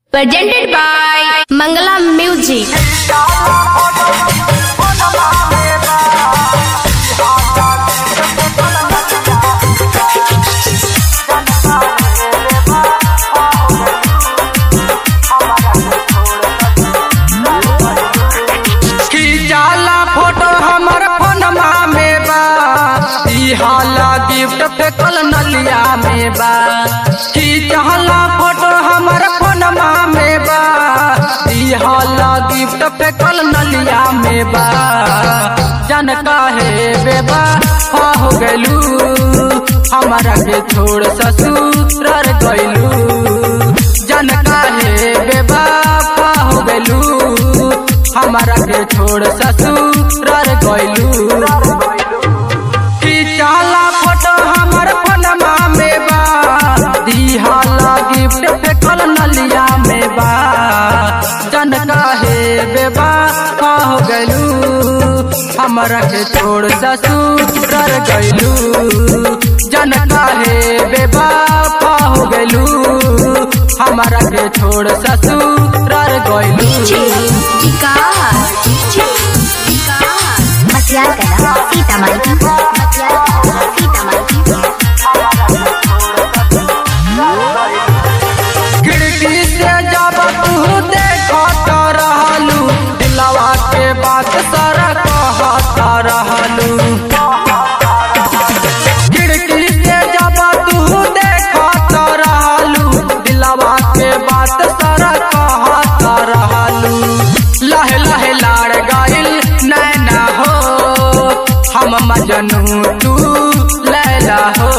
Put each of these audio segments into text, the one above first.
presented by Mangala Music. खींचाला photo हमर फोनमा में बा ई हाला गिफ्ट फेकल नलिया में बा खींचाला फोटो हमर फोनमा में बा ई हाला गिफ्ट फेकल नलिया में बा जन काहे बेबा हो गलू हमारा के छोड़ ससुर गइलू जन काहे बेबा हो गलू हमारा के छोड़ ससुर गइलू खींचाला फोटो हमर फोनमा में बा दिहाला गिफ्ट फेकल नलिया में बा जन काहे बेबा हो गइलू हमारा के छोड़ ससुर गइलू जन काहे बेबा हो गइलू हमारा के छोड़ ससुर गइलू मटियार कला सीतामढ़ी मटियार कला सीतामढ़ी खिड़की से जब तू देखत रहलू दिलवा के बात सारा कहत रहलू खिड़की से जब तू देखत रहलू दिलवा के बात सारा कहत रहलू लहे लहे लाड़ गइल नैना हो हम मजनू तू लैला हो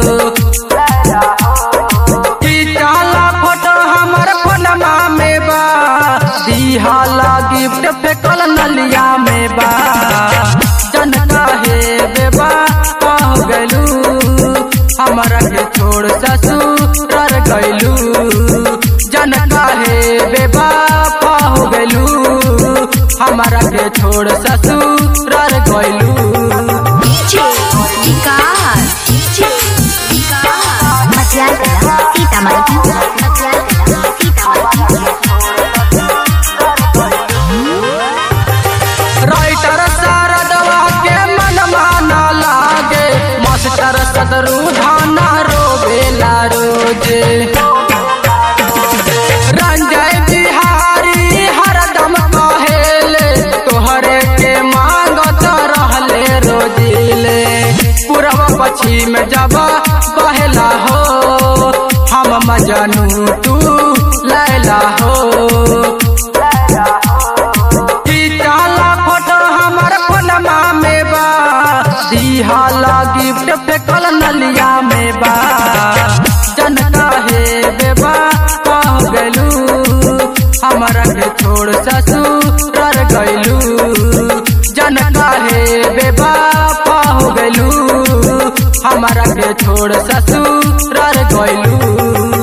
खींचाला फोटो हमर फोनमा में बा दिहाला गिफ्ट फेकल नलिया में बा जन काहे बेबा हो गलू हमरा के छोड़ ससुर गइलू जन काहे बेबा हो गलू हमरा के छोड़ ससुर गइलू मटियार कला सीतामढ़ी मटियार कला सीतामढ़ी राइटर शारदवा के मन माना लागे मास्टर सदरू धाना रोबेला रोजे रंजय बिहारी हरदम कहेले तोहरे के मांगत रहले रोजिले पूरब पश्चिम जब बहेला हो हम मजनू तू लैला हो खींचाला फोटो हमर फोनमा में बा दिहाला गिफ्ट फेकल नलिया में बा जन काहे बेबा हो गलू हमरा के छोड़ ससुर गइलू जन काहे बेबा हो गलू हमरा के छोड़ ससुर गइलू